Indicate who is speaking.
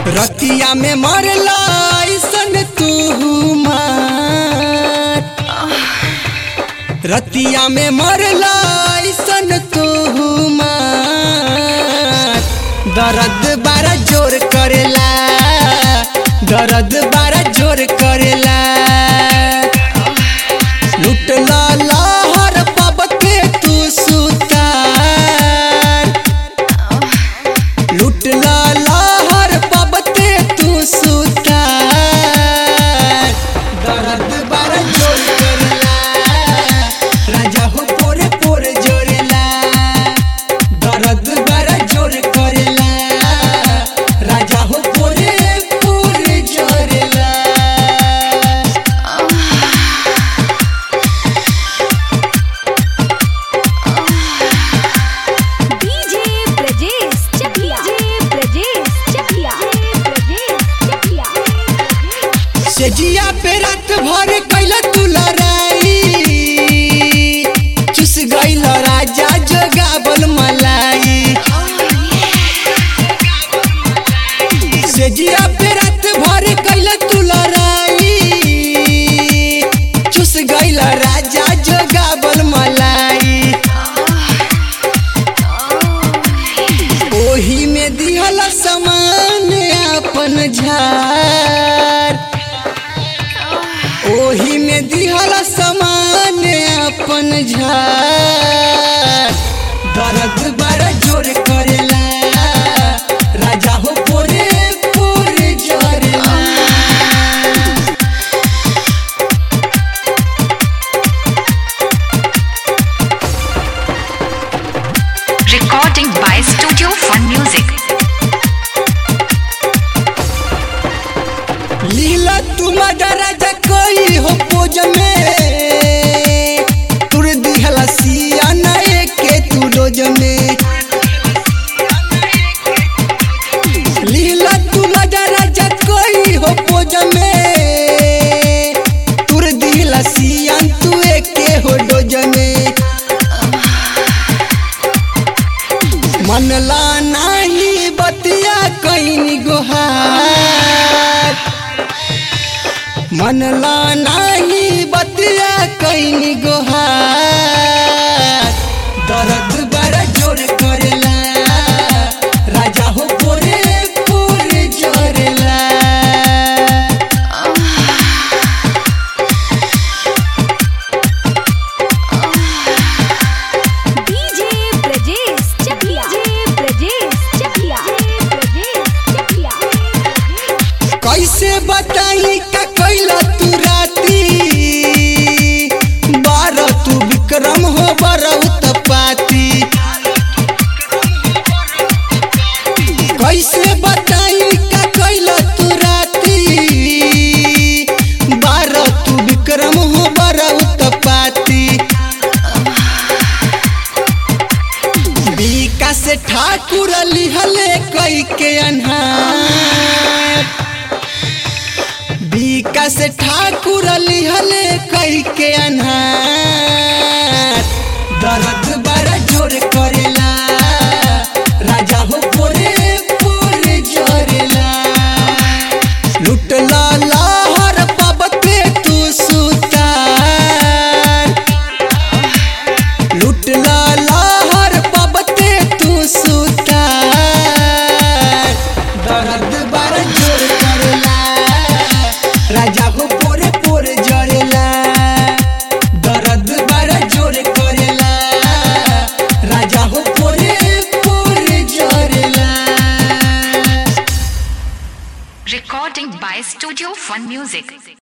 Speaker 1: रतिया में मरला ऐसन तू मार रतिया में मरला ऐसन तू मार दर्द बारा जोर करेला दर्द बारा जोर करेला लुटला लहर पबते तू सुतार लुटला लहर पबते तू सुतार दर्द बारा जोर करेला राजा हो पोरे पोरे जोरेला दर्द बारा जोर करेला राजा हो पोरे पोरे जोरेला
Speaker 2: डीजे ब्रजेश चकिया डीजे ब्रजेश चकिया ब्रजेश चकिया
Speaker 1: सेजिया पे रात भर कैल तू लड़ाई चुस गईल राजा जोगावल मलाई सेजिया पे रात भर कैल तू लड़ाई चुस गईल राजा जोगावल मलाई ओही में दिहल समान अपन झार ओही में दिहल समान अपन झार दर्द बड़ा जोर करेला राजा हो पोरे पोरे जोरेला
Speaker 3: Recording by Studio Fun Music.
Speaker 1: लीला तुम राजा कोई हो पोज में तुर दिहला सिया नए के तू रोज में लीला तुम राजा कोई हो पोज में तुर दिहला सिया तू के हो डोज में मनला नाही बतिया कैनी गोहार मनला नाही बतिया कैनी गोहार दर्द बड़ा जोर करेला राजा हो पोरे पोरे जोरेला
Speaker 2: डीजे ब्रजेश चकिया डीजे ब्रजेश चकिया ब्रजेश चकिया
Speaker 1: कैसे बताई का कैला तू राती बारह तू विक्रम हो बरौत पाती कैसे बताई का कैला तू राती बारह तू विक्रम हो बरौत पाती विकास ठाकुर लिहले कई के अन्हार विकास ठाकुर लिहले कई के अन्हार दर्द बड़ा जोर करेला राजा हो पोरे पोरे जोरेला लुटला लहर पबते तू सुतार लुटला लहर पबते तू सुतार दर्द बड़ा जोर करेला राजा हो पोरे पोरे जरेला दर्द बड़ा जोर करेला राजा हो पोरे पोरे जरेला
Speaker 3: Recording by Studio Fun Music.